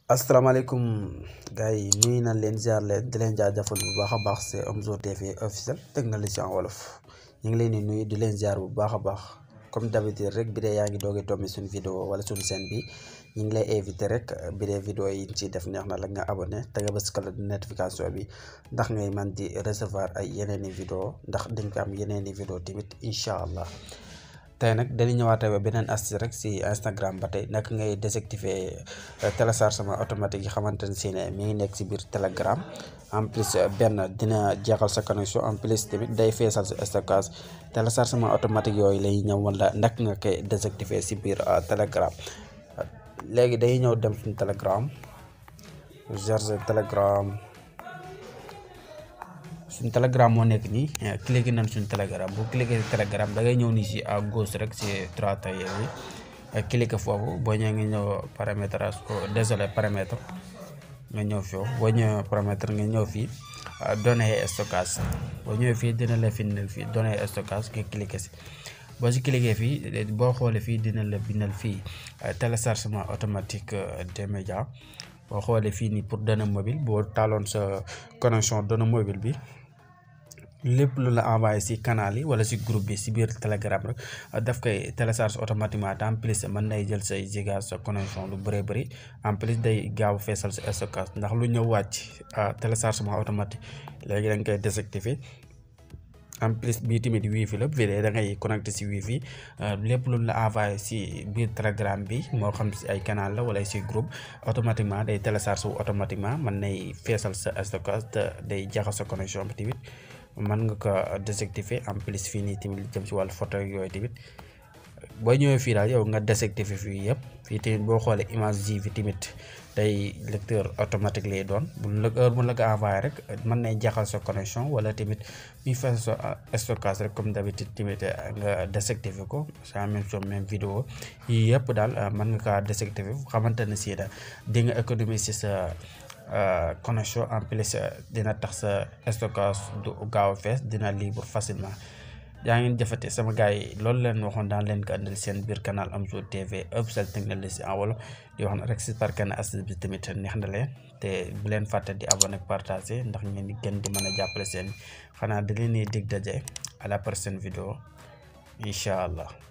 asalaamaaleykum gars yi nuyu nañ leen ziar leen di leen jaajëfal bu baax a baax c'est Omzo TV officiel technologie en wolof ñu ngi leen di nuyu di leen ziar bu baax a baax comme d'habitude rek bi dee yaa ngi doogee tombé suñu vidéo wala suñu chaîne bi ñu ngi lay invité rek bi dee vidéo yi ñu ciy def neex na la nga abonné te nga bës cloche de notification bi ndax ngay man di recevoir ay yeneen i vidéo ndax dañ ko am yeneen i vidéo tamit incha allah tey nag dañu ñëwaat ba beneen astuce rek si Instagram ba tey naka ngay désactiver téléchargement automatique yi xamante ne si ne mi ngi nekk si biir Telegram en plus benn dina jeexal sa connexion en plus tamit day feesal sa stockage téléchargement automatique yooyu lay ñëw wala naka nga koy désactiver si biir Telegram léegi day ñëw dem suñu Telegram charger Telegram suñ telegram moo nekk nii cliqué nañ suñ telegram bu cliqué telegram da ngay ñëw nii si à gauche rek si trois tailleur yi cliqué foofu boo ñëwee nga ñëw paramétrage désolé paramètre nga ñëw fii boo ñëwee paramètre nga ñëw fii données stockage boo ñëwee fii dina la bindal fii données stockage nga cliqué si boo si cliqué fii boo xoolee fii dina la bindal fii téléchargement automatique des médias boo xoolee fii nii pour données mobile boo taaloon sa connexion données mobile bi lépp lu la envoyé si canal yi wala si groupe bi si biir telegram rek daf koy télécharge automatiquement en plus mën nay jël say giga sa connexion lu bëree bëri en plus day gaaw feesal sa stockage ndax lu ñëw wàcc téléchargement automatique léegi da nga koy désactiver en plus bii tamit wifi la bii da ngay connecté si wifi lépp lu la envoyé si biir telegram bi moo xam si ay canal la wala si groupe automatiquement day télécharge wu automatiquement mën nay feesal sa stockage te day jaxal sa connexion bi tamit mën nga ko désactiver en plus fii nii tamit jëm si wàllu photo yooyu tamit boo ñëwee fii daal yow nga désactiver fii yëpp fii tamit boo xoolee image ji bi tamit day lecteur automatique lay doon bu la heure bu la ko envoyé rek mën nay jaxal sa connexion wala tamit muy fees sa stockage rek comme d'habitude tamit nga désactiver ko c'est la même chose même vidéo yii yëpp daal mën nga kaa désactiver xamante ne si da di nga économiser sa connexion en plus dina tax sa stockage du gaaw a fees dina libre facilement yaa ngeen jëfate sama gars yi loolu leen waxoon daan leen ko andil seen biir canal Omzo TV officiel technologie en wolof di wax na rek si par kenn astuce bi tamit neex na leen te bu leen fàtte di abonné ak partager ndax ngeen di gën di mën a jàppale seen xanaa da leen di dig daje à la prochaine vidéo incha allah